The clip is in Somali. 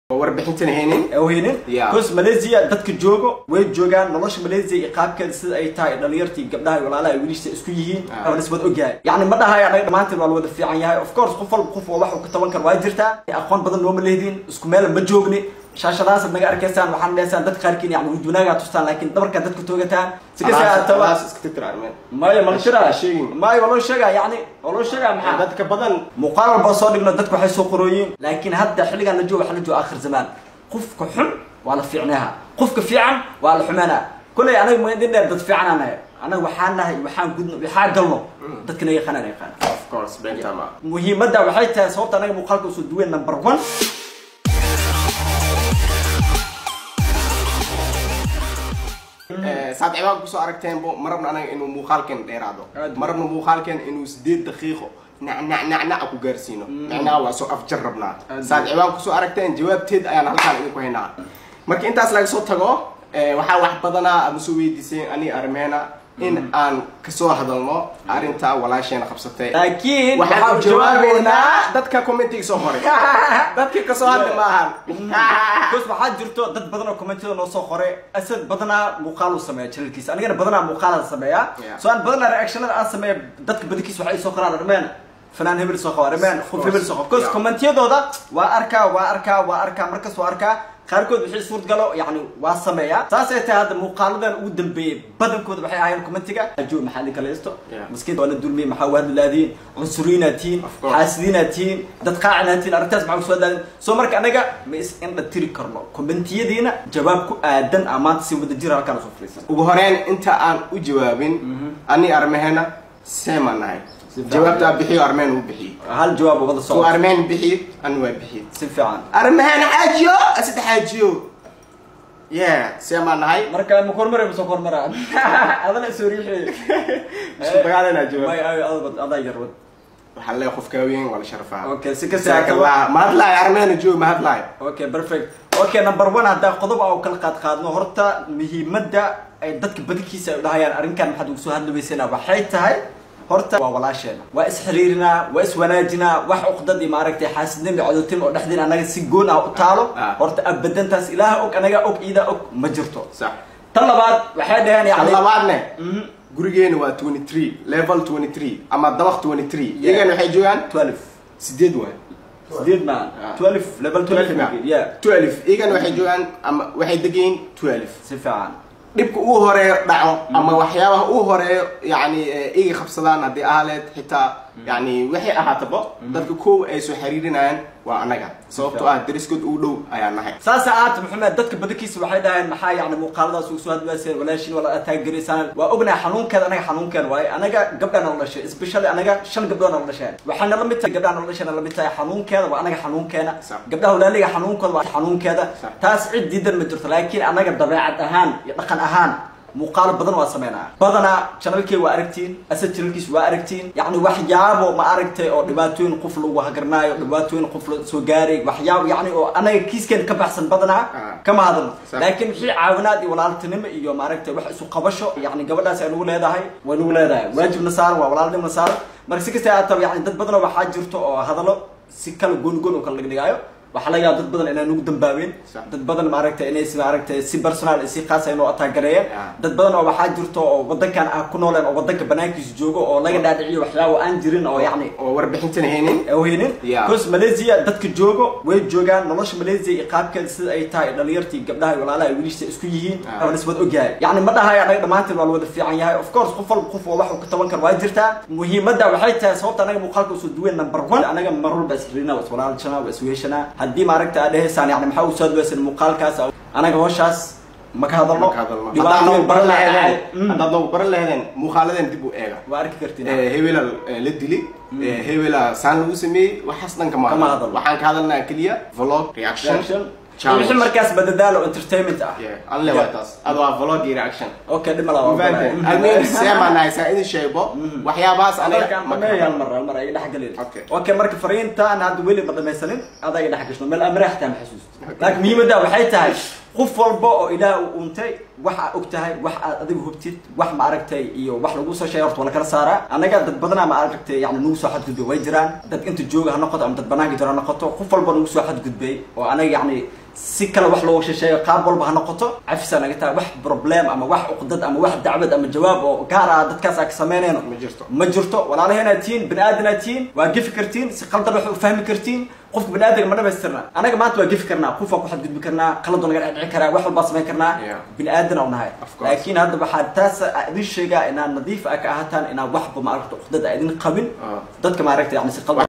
oo warbixintan haynin aweynin Yeah. bcause malaysia dadka joogo way joogaan nolosha malaysia iyo qaabkeeda sida ay tahay dhalinyartii gabdhaha iyo walaalaha ay wiilishta isku yihiin Ah. oo nisbad ogyahay yacni ma dhahayo anaga dhammaanteen waa la wada fiican yahay of course qof walba qof waa wax uu ka taban karo waa jirtaa aqoon badan nooma lehdin isku meel ma joogni shaashadaasad naga arkaysaan waxaan leesaan dad qaarkiin yani wujunaagaa tustaan laakiin dabarkaa dadka toogataan si kasta aataba Alaas iska titir armeen maya ma la shiraa sheegin. maya waa loo sheegaa yani waa loo sheegaa maxaa dadka badan muuqaal walba soo dhigno dadku waxay soo qorooyiin laakiin hadda xilligan la joogo waxa la joogo akhir zamaan qofka xun waa la fiicnaha qofka fiican waa la xumeynaa kolley anaga maydin dheer dad fiican aan nahay anaga waxaan nahay waxaan gudno waxaa galno dadkana yaqaanaan yaqaana of course bentama muhiimadda waxay tahay sababta anaga muuqaalka usoo duwen number one saad cibaanka kusoo aragteenbo marabna anaga inuu muuqaalkeen dheeraado Aad. marabna muuqaalkeen inuu sideed daqiiqo nacnac nacnac ku gaarsiino macnaha waa soo afjar rabnaa Aad. saad cibaanka kusoo aragteen jawaabteed ayaan halkaan idinku haynaa marka intaas laga soo tago eh, waxaa wax badanaa ama soo weydiiseen ani armeena in aan kasoo hadalno arrinta walaasheena qabsatay laakiin waxaan u waxaan jawaabeynaa dadka commentiga soo qoray dadkii kasoo hadli maahan bas waxaa jirto dad badan oo commentida noo soo qoray asad badanaa muuqaal uu sameeya channelkiisa anigana badanaa muuqaalaan sameeyaa Yeah. so aan badanaa reactionada aan sameeya dadka badankiisa waxay soo qoraan armeen fanaan hebel soo qaba armeen qof hebel soo qaba bcause Yeah. commentiyadooda waa arkaa waa arkaa waa arkaa markas waa arkaa qaarkood wixii suurt galo yani waa sameeyaa saasay tahay hadda muuqaaladan ugu dambeeyey badankooda waxay ahaayeen commentiga ajo maxaa idin kala haysto Yeah. maskiinta waa la dulmiyey maxaa wahadli laadiin cunsuriinaad tihiin Of course. xaasidiinaad tihiin dad qaacinaad tihiin arrintaas maxaa kusoo daadin soo marka anaga ma is indha tiri karno commentiyadiina jawaab ku aadan aa maanta si wada jira halkaan usoo fadhiisan ugu horeyn inta aan u jawaabin ani armehena seemaan nahay fiican. jawaabtaa bixiyo armeen uu bixiyo hal jawaab wada suu soo armeen bixiyo ani waa bixiyo si fiican armehena xaajiyo asida xaajiyo yeah seemaan nahay marka ma kormara ma soo kormara adana soo riixi isku dagaalanaa jawaab may ay adad adaa yarwad waxaa leeyahay qofka weyn waa la sharfaa okay si kasta jazakallah ma hadlaayo armehena joog ma hadlaayo okay perfect okay number one haddaa qodob aan kala qaad qaadno horta muhiimadda ay dadka badankiisa ay dhahayaan arrinkan maxaad ugu soo hadli weysayna waxay tahay horta waa walaasheena waa isxiriirinaa waa iswanaajinaa wax uqdad iyo maaragtay xaasidnimo iyo cadowtin oo dhexdiina anaga si goon ah u taalo Ah. horta abadantaas ilaaha og anaga og iidaa og ma jirto sax tan labaad waxay dhaheen kan yani labaadne Mhm. gurigeena waa 23 level 23 ama dabaq 23 iyagana waxay joogaan 12 sideed waay sideed maan Ah. 12 level 12 12 yeah 12 iyagana waxay joogaan ama waxay degayin 12 si fiican dhibka uu horeeyo dhaco ama waxyaabaha uu horeeyo yani eh, iga qabsadaan haddii ahaleed xitaa yani waxay ahaataba dadka koow ay soo xiriirinayaan waa anaga sababtoo ah dariskood uu dhow ayaa nahay saasa aata maxamed dadka badankiisa waxay dhaheen maxaa yani muuqaaladaas ugu soo hadlayseen walaashin wala ataagaraysaan waa ognahay xanuunkeeda anaga xanuunkeena waaye anaga gabdhaan nala dhashay especially anaga shan gabdhood nala dhasheen waxay nala mid tahay gabdhaan nala dhasheen nala mid tahay xanuunkeeda waa anaga xanuunkeena Sax. gabdhaha walaaliga xanuunkooda waa xanuunkeeda Sax. taas cid diidan ma jirto laakiin anaga dabeecad ahaan iyo dhaqan ahaan muuqaalo badan waa sameynaa badanaa channelkey waa aragtiin asad channelkiis waa aragtiin yacni waxyaabo ma aragtay oo dhibaatooyin qof lagu hagarnaayo dhibaatooyin qof la soo gaaray waxyaabo yacni oo anaga kiiskeena ka baxsan badanaa Ah. kama hadalno Sax. laakiin wixii caawinaad iyo walaaltinimo iyo maaragtay wax isu qabasho yacni gabadhaas ay nagu leedahay way nagu leedahay waajibna saaran waa walaalnimna saaran marka si kasta aataba yacni dad badanoo waxaa jirto oo hadallo si kala gooni gooni oo kala dhigdhigaayo waxaa laga yaaba dad badan inay nagu dambaabeen Sax. dad badan maaragtay inay si maaragtay si personal iyo si khaas ay noo ataagareeyeen Yeah. dad badan oo waxaa jirto oo wadankan ah ku nooleen oo wadanka banaankiisa joogo oo laga dhaadhiciyo waxyaabo aan jirin oo yacni oo warbixintan haynin aweynin Yeah. bcause malaysia dadka joogo way joogaan nolosha malaysia iyo qaabkeeda sida ay tahay dhalinyartii gabdhaha iyo walaalaha ay wiilishta isku yihiin Ah. oo nisbad ogyahay yacni ma dhahayo anaga dhammaanteen waa la wada fiican yahay of course qof walba qof waa wax uu ka taban karo waa jirtaa muhiimadda waxay tahay sababta anaga muuqaalka usoo duwen number one anaga mar walba isxiriirina waa iswalaalshanaa waa isweeshanaa haddii maaragta aad dhehaysaan yani maxaa usoo hadweysan muuqaalkaas anaga howshaas ma ka hadalno Marka hadalno. dhibaatooyin Haddaad badan baran ayaa dhacay. laheedeen Mm. haddaad nagu baran laheedeen muuqaaladan dib u eega waa arki kartiin Eh, hebela eh, la dili eh, hebela saan lagu sameeyey waxaas dhan kama Kama hadlo. hadlo. waxaan ka hadalnaa keliya vlog reaction reaction challenge. wixii markaas badadaalo entertainment ah Yeah, anle waa taas ado waa vlog iyo reaction okay dhima laba almuhim seemaan nahay saa idin sheego waxyaabahaas aniga ma ka hal hadlo. mar hal mar ay dhex galin Okay. okay marka fariintaan hadda weli ma dhamaysanin adaa dhex gashno meel amre xataa ma xasuusto laakiin muhiimadda waxay tahay qof walba oo ilaah uu untay wax aad og tahay wax aad adigu hubtid wax ma aragtay iyo wax lagu soo sheegay horta waa la kala saaraa annaga dad badanaa ma aragtay yani nagu soo xadgudbay way jiraan dad inta jooga ha noqoto ama dad banaanka jiro ha noqoto qof walba nagu soo xadgudbay oo anaga yani si kale wax looga sheesheeyo qaab walba ha noqoto cafisaa naga tahay wax problem ama wax uqdad ama wax dacwad ama jawaab oo gaar ah dadkaas aan ka samaynayno Ma jirto. ma jirto walaalaheenaad tihiin bani aadanaad tihiin waa gefi kartiin si qaldan wax u fahmi kartiin qofka bani aadamka ma dhamaystirna anaga maanta waa gefi karnaa qof waa ku xadgudbi karnaa qalad waa naga dhecdhici karaa wax walbaa samayn karnaa Yeah. bini aadan oo nahay Of course. laakiin hadda waxaa taas idin sheegaa inaad nadiif ah ka ahataan inaad waxba maaragta uqdad a idin qabin Ah. dadka maaragta yani si qaldan